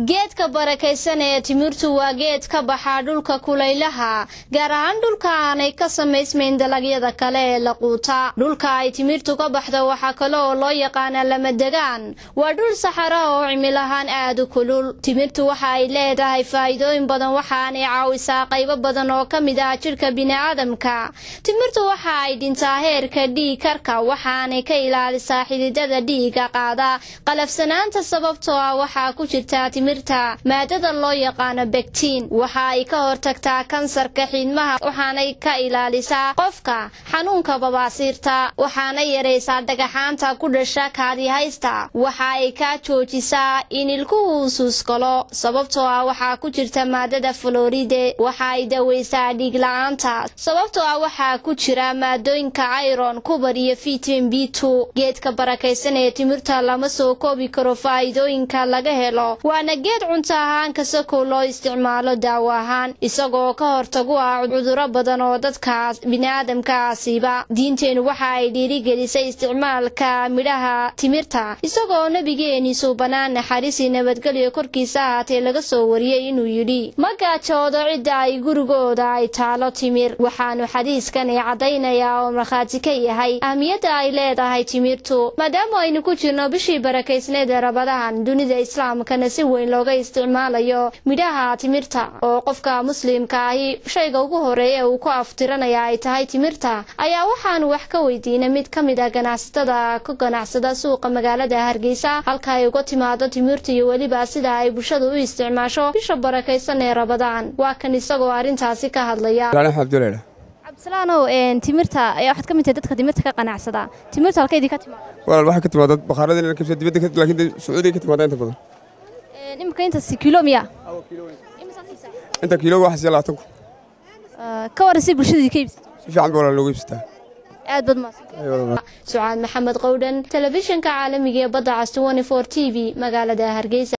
geedka barakaysan ee timirtu waa geed ka baxaa dhulka kulaylaha gaar ahaan dhulka aanay ka samaysmayn dalagyada kale ee la quuta dhulka ay timirtu ka baxdo waxaa kale oo loo yaqaanaa lamadegaan waa dhul saxara oo cimilahaan aad u kulul timirtu waxa ay leedahay faa'iidooyin badan waxaanay caawisaa qaybo badan oo ka mid ah jidhka bini'aadamka timirtu waxa ay dhintaa heerka dhiig karka waxaanay ka ilaalisaa xididada dhiiga qaada qalafsanaanta sababtoo ah waxaa ku jirta timirta maadada loo yaqaano begtiin waxa ay ka hortagtaa kansarka xiidmaha waxaanay ka ilaalisaa qofka xanuunka babaasiirta waxaana yaraysaa dhagaxaanta ku dhasha kaadihaysta waxa ay kaa joojisaa in ilkuhu suuskalo sababtoo ah waxaa ku jirta maadada floride waxa ay daweysaa dhiig la-aanta sababtoo ah waxaa ku jira maadooyinka iron kubar iyo vitamin b two geedka barakaysan ee timirta lama soo koobi karo faa'iidooyinka laga helo waana geed cunto ahaan kasakow loo isticmaalo daawo ahaan isagoo ka hortagu ah cuduro badan oo dadka bini'aadamka asiiba diinteenu waxa ay dhiirigelisay isticmaalka midhaha timirta isagoo nebigeeni suubanaan naxariisii nabadgelyo korkiisa ahaatee laga soo wariyey inuu yidhi ma gaajoodo cidda ay gurigooda ay taalo timir waxaanu xadiiskan ay caddaynayaa oo markhaati ka yahay ahmiyadda ay leedahay timirtu maadaama aynu ku jirno bishii barakaysneed ee rabadahan dunida islaamkana si weyn looga isticmaalayo midhaha timirta oo qofka muslimka ahi shayga ugu horeeya uu ku aftiranaya ay tahay timirta ayaa waxaanu wax ka weydiinay mid ka mid a ganacsatada ka ganacsada suuqa magaalada hargeysa halka ay uga timaado timirta iyo weliba sida ay bulshadu u isticmaasho bisha barakaysan ee rabadaan waa kan isagoo arrintaasi ka hadlaya cabdisalaanow timirta ayaa waxaad ka mid tahay dadka timirta ka qanacsada timirta halka idinka timaada walaal waxaa ka timaada bakhaarada kabsa dibadda laakiin sacuudiga ka timaada inta badan imika intaas kilo miya inta kiilooga waxaa siya labaatan kun ka waran si bulshadii ka iibsato si fiican ba walaal looga iibsataa aad baad mahadsan sucaad maxamed qowdhan telefishinka caalamiga ee badda cas t v magaalada hargeysa